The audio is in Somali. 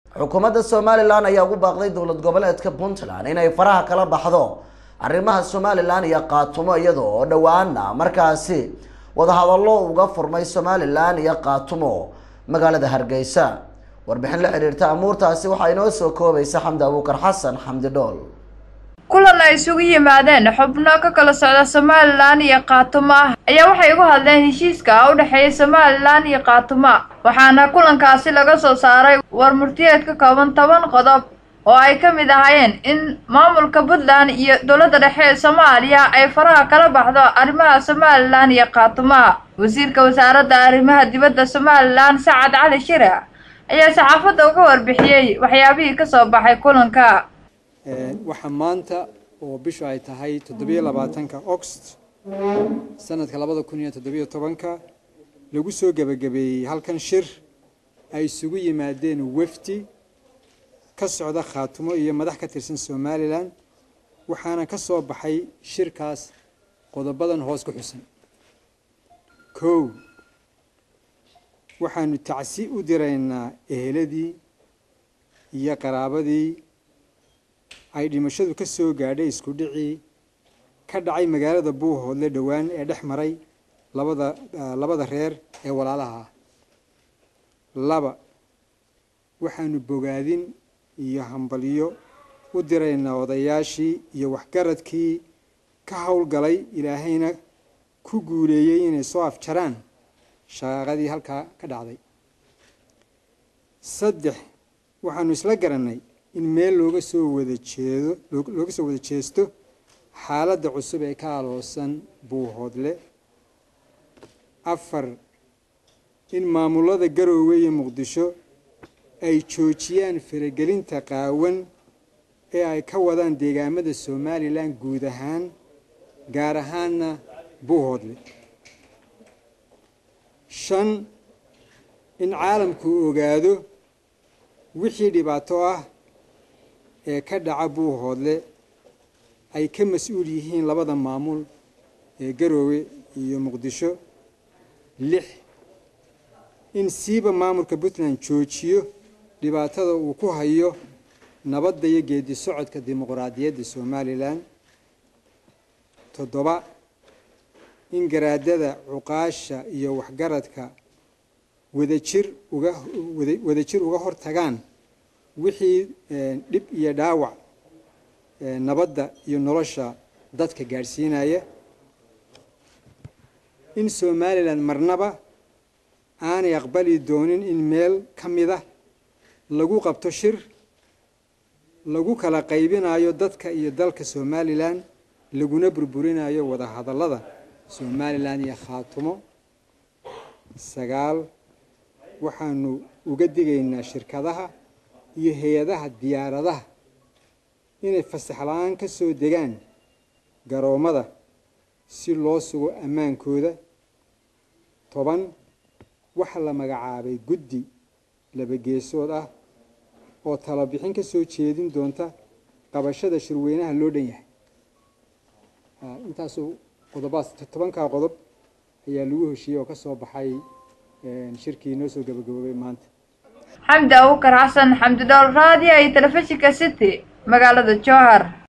xukuumadda somalilan ayaa ugu baaqday dowlad goboleedka puntland inay faraha kala baxdo arrimaha somalilan iyo qaatumo iyada oo dhowaana markaasi wadahadallo uga furmay somalilan iyo qaatumo magaalada hargeysa warbixin la xiriirta amuurtaasi waxaa inoo soo koobaysa xamdi abuukar xasan xamdi dhool kulan ay isugu yimaadeen xubno ka kala socda somalilan iyo qaatumo ah ayaa waxay uga hadleen heshiiska u dhexeeya somalilan iyo qaatumo waxaana kulankaasi laga soo saaray war murtiyeed ka kooban toban qodob oo ay ka mid ahaayeen in maamulka puntland iyo dowladda dhexe ee soomaaliya ay faraha kala baxdo arrimaha somalilan iyo qaatumaha wasiirka wasaaradda arrimaha dibadda somalilan sacad cali shire ayaa saxaafadda uga warbixiyey waxyaabihii ka soo baxay kulanka waxaa maanta oo bishu ay tahay toddobiyo labaatanka oxt sanadka labada kun iyo toddobiyo tobanka lagu soo gebagabeeyey halkan shir ay isugu yimaadeen wefdi ka socda khaatumo iyo madax ka tirsan somalilan waxaana ka soo baxay shirkaas qodobadan hoos ku xusan kow waxaanu tacsi u diraynaa eheladii iyo qaraabadii ay dhimashadu ka soo gaadhay isku dhicii ka dhacay magaalada buuhoodle dhowaan ee dhex maray labada labada reer ee walaalaha ah laba waxaanu bogaadin iyo hambalyo u diraynaa odayaashii iyo waxgaradkii ka howlgalay ilaahayna ku guuleeyey inay soo afjaraan shaqaaqadii halkaa ka dhacday saddex waxaanu isla garannay in meel looga soo wada jeedo looga soo wada jeesto xaaladda cusub ee ka aloosan buuhoodle afar in maamulada garoowe iyo muqdisho ay joojiyaan faragelinta qaawan ee ay ka wadaan deegaamada somalilan guud ahaan gaar ahaanna buuhoodle shan in caalamku ogaado wixii dhibaato ah ee ka dhaca buuhoodle ay ka mas-uul yihiin labada maamul ee garoowe iyo muqdisho lix in siiba maamulka puntland joojiyo dhibaatada uu ku hayo nabadda iyo geedi socodka dimuqraadiyadda somalilan toddoba in garaadada cuqaasha iyo waxgaradka wadajir uga wadajir uga hor tagaan wixii dhib iyo dhaawac nabadda iyo nolosha dadka gaadhsiinaya in somalilan marnaba aanay aqbali doonin in meel ka mid ah lagu qabto shir lagu kala qaybinayo dadka iyo dalka somalilan laguna burburinayo wada hadallada somalilan iyo khaatumo sagaal waxaanu uga digaynaa shirkadaha iyo hay-adaha diyaaradaha inay fasax la-aan ka soo degaan garoommada si loo sugo ammaankooda toban waxaa la magacaabay guddi laba geesood ah oo talabixin ka soo jeedin doonta qabashada shirweynaha loo dhan yahay intaasuu qodobaas tobankaa qodob ayaa lagu heshiiyey oo ka soo baxay shirkii noo soo gabagaboobay maanta xamdi abuukar xasan xamdi dhool raadiyo iyo telefishinka city magaalada jowhar